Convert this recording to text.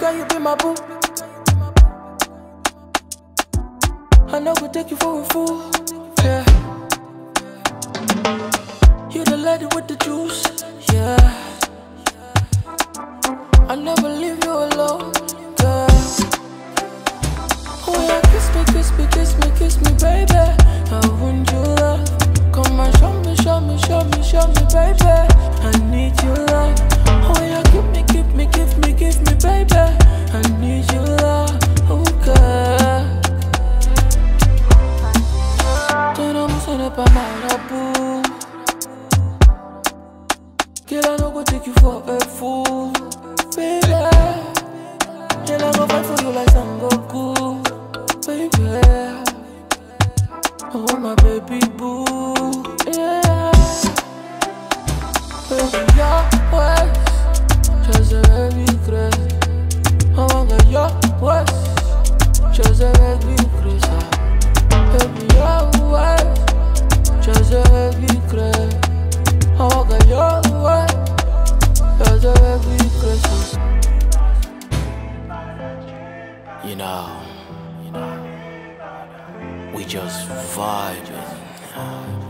can you be my boo? I know go take you for a fool. Yeah. You the lady with the juice. Yeah. I never leave you alone, girl. Oh yeah, kiss me, kiss me, kiss me, kiss me, baby. I want your love. Come and show me, show me, show me, show me, baby. I need your love. Oh yeah, give me, give me, give me, give me, baby. I need your love, oh girl. Don't know what's up, I'm out of boo. Girl, I no go take you for a fool, baby. Girl, I go fight for you like Sangoku, baby. Oh my baby boo, yeah. Baby, your ways, just a baby crazy. I want to your ways, just a baby crazy. Baby, your ways, just a baby crazy. I want to your ways, just a baby crazy. You know, you know, we just vibing.